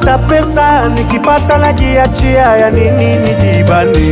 napenda pesa, nikipata najiachia, ya nini nijibane?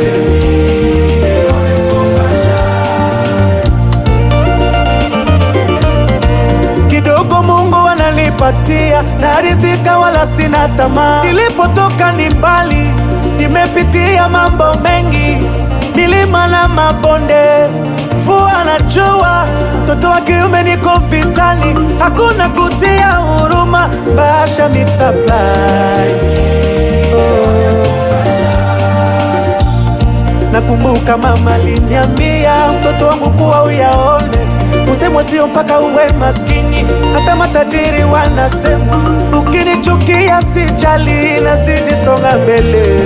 kidogo Mungu ananipatia na rizika, wala sina tamaa. Nilipotoka ni mbali, nimepitia mambo mengi, milima na mabonde, mvua na jua. Mtoto wa kiume niko vitani, hakuna kutia huruma, Basha Meat Supply. Oh. Nakumbuka mama aliniambia mtoto wangu kuwa uyaone, usemwe sio mpaka uwe maskini, hata matajiri wanasema. Ukinichukia sijali, nazidi songa mbele.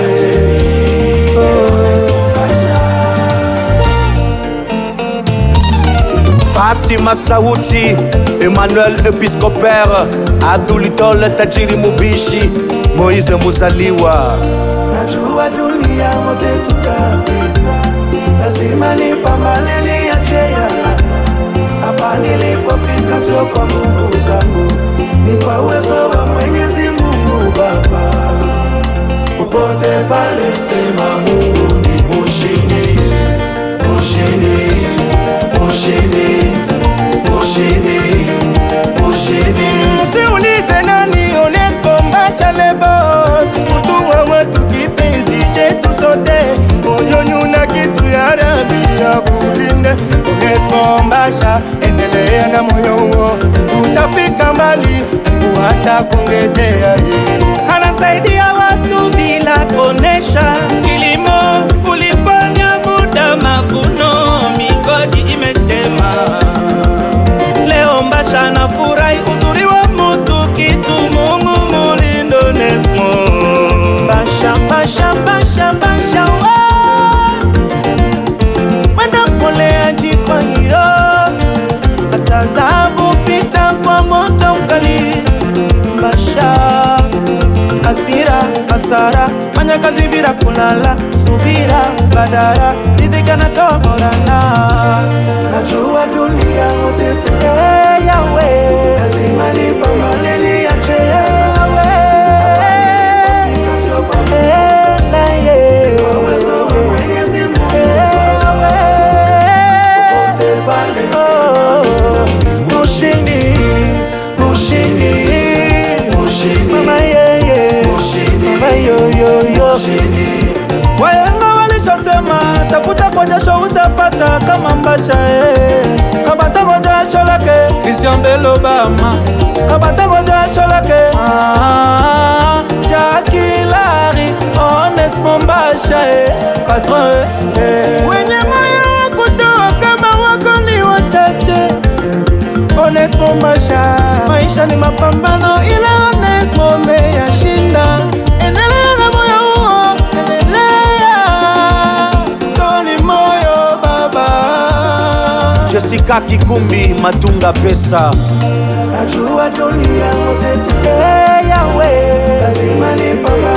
Oh. Fasi Masauti, Emmanuel Episcopere, Abdulitole Tajiri Mubishi, Moise Muzaliwa. Najua dunia wote tutapita, lazima nipambane niache alama. Hapa nilipofika sio kwa nguvu zangu, ni kwa uwezo wa Mwenyezi Mungu Baba. Popote pale sema Mungu ni mushindi, mushindi, mushindi, mushindi, mushindi. Msiulize nani Onesco Mbasha Lebos, mtu wa watu kipenzi chetu sote, moyoni una kitu ya rabi ya kulinde. Onesco Mbasha, endelea na moyo huo, utafika mbali, Mungu atakuongezea. Anasaidia watu bila kuonesha, kilimo ulifanya muda mavuno, migodi imetema Leo Mbasha na furahi uzuri wa mutu kitu Mungu mulindo Nesmo Basha, basha, basha, basha, wa. Mwenda mpoleaji kwa hiyo hata zabu pita kwa moto mkali Mbasha hasira hasara fanya kazi bila kulala subira badara ridhika na toborana Najua dunia wote tuta Hey, Yahweh. lazima nipambane niache Yahweh. Fika sio kwa nguvu Eh, zangu, na ye. kwa uwezo wa Mwenyezi Mungu Popote pale sema Mushindi, mushindi, mushindi, mama yeye, mushindi, mama yo yo yo. mushindi. Wahenga walishasema tafuta kwa jasho utapata kama Mbasha eh. Kabata kwa jasho lake Christian Bell Obama, kabata kwa jasho lake ah, Jackie Larry, Onesmo Mbasha eh. Patron eh. Wenye moyo wa kutoa kama wako ni wachache Onesmo Mbasha, maisha ni mapambano, ila Onesmo umeyashinda. Endelea na moyo huo, endelea, toni moyo baba. Jessica Kikumbi Matunga Pesa Najua dunia wote tuta Hey, Yahweh. lazima nipambane